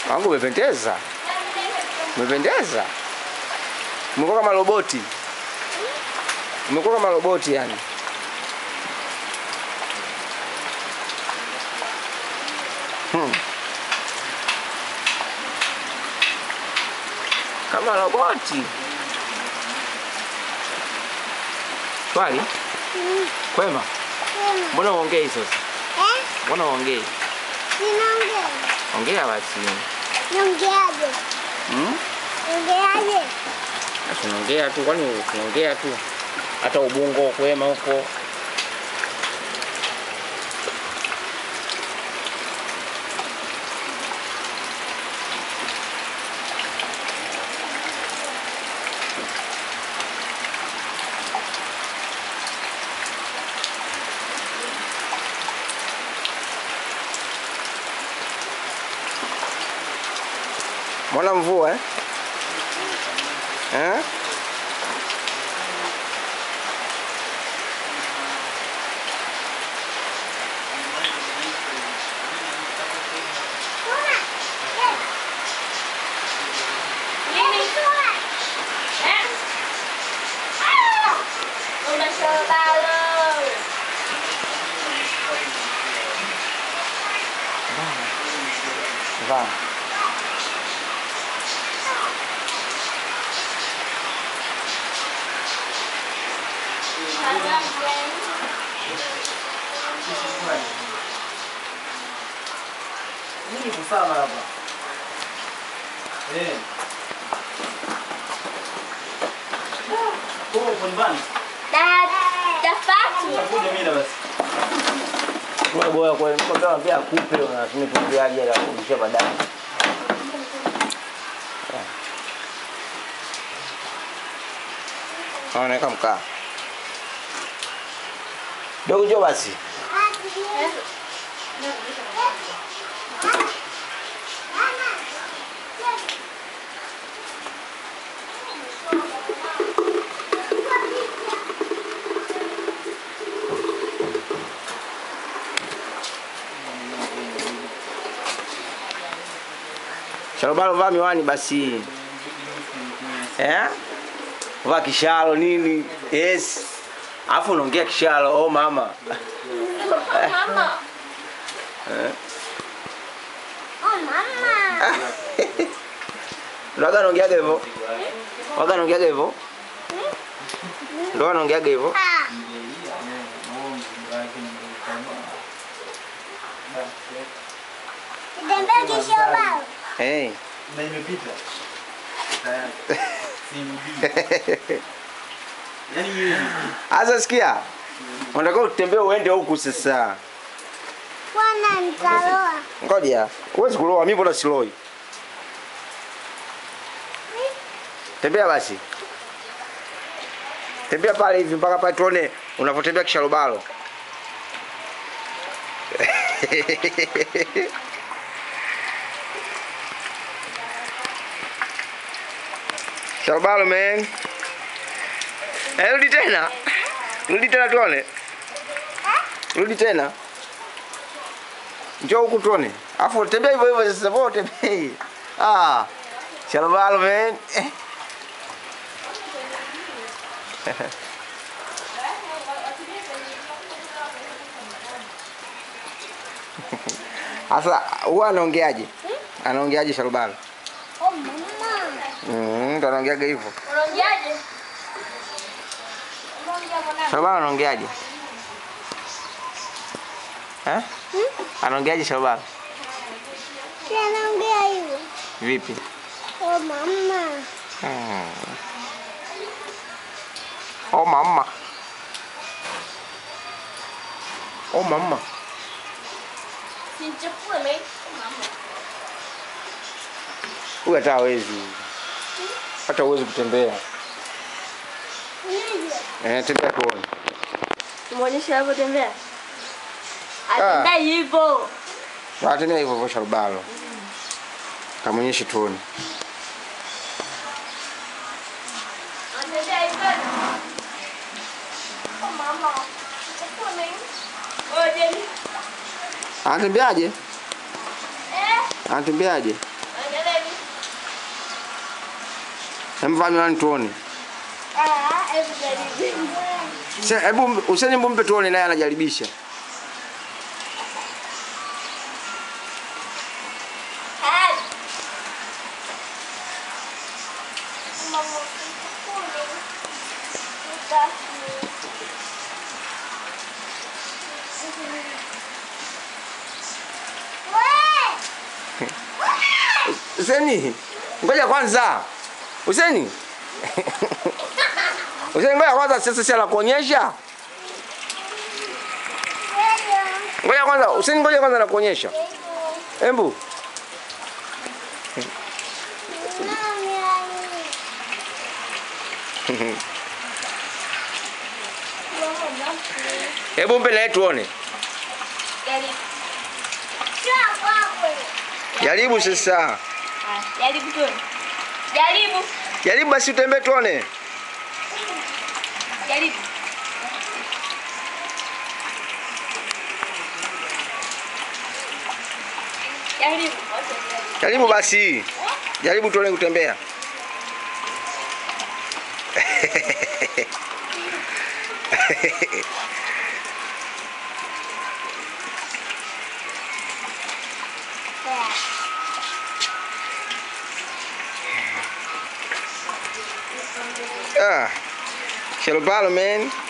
Wangu umependeza. Umependeza. Umekuwa kama roboti. Umekuwa kama roboti yani. Hmm. Kama roboti. Swali? Kwema? Mbona uongei sasa? Eh? Mbona uongei? Ninaongea. Ongea basi. Niongeaje? Hmm? Niongeaje? Tunaongea tu, kwani tunaongea tu. Hata ubungo kwema huko. Mbona mvua eh? Eh? Vâng. Nini kusama hapa? Eh. Kwa uko nyumbani? Utakuja mimi na basi. Kwa boya kwa mko kama pia kupe unasema tupiaje la kurudisha baadaye. Naoneka mkaa. Dogo jo basi. Shalobalo vaa miwani basi. Eh? Vaa kishalo nini? Yes. Alafu unaongea kishalo, oh mama. Eh? Oh, mama. Ndio anaongeaga hivyo. Waga anaongeaga hivyo. Ndio anaongeaga hivyo. Ah. Tembea kisha ubao. Eh. Na imepita. Tayari. Simbii. Yaani hivi. Asa sikia. Unataka utembee uende huku sasa. Bwana nitaloa. Ngoja. Huwezi kuloa, mimi mbona siloi? Tembea basi. Tembea pale hivi mpaka pale tuone unavyotembea kisharobalo. Sharobalo man. Eh, rudi tena. Rudi tena tuone. Rudi tena. Njoo huku tuone. Afu tembea hivyo hivyo sasa bora tembea. Ah. Shalobalo man. Eh. Asa huwa anaongeaje? Anaongeaje Shalobalo? Oh, mama. Mm, ndo anaongeaga hivyo. Unaongeaje? Shalobalo anaongeaje? Eh? Anaongeaje Shalobalo? Si anaongea hivyo. Vipi? Oh, mama. Hmm. Oh mama. Oh mama. Simchukue mimi. Huyu hata hawezi. Hata huwezi kutembea. Nini? Eh, tembea tuone. Muonyeshe hapo tembea. Ah. Atembea hivyo. Na tembea hivyo hivyo Sharubalo. Kamonyeshe tuone. Atembea hivyo. Oh, mama. Simchukue mimi. Oh, Jenny. Anatembeaje? Eh? Anatembeaje? Hebu vaa miwani tuone. Ah, hebu jaribu. Se- Hebu Huseni, hebu mpe tuone naye anajaribisha. Hai. Mama, kule. Utaki. We! Huseni, ngoja kwanza. Huseni. Huseni, ngoja kwanza, sasa si anakuonyesha. Ngoja kwanza, Huseni, ngoja kwanza nakuonyesha. Hebu. Hebu mpe naye tuone. Jaribu sasa. Jaribu tuone. Jaribu. Jaribu basi utembee tuone. Jaribu. Jaribu. Jaribu basi. Jaribu tuone kutembea. Ah. Shalobalo man.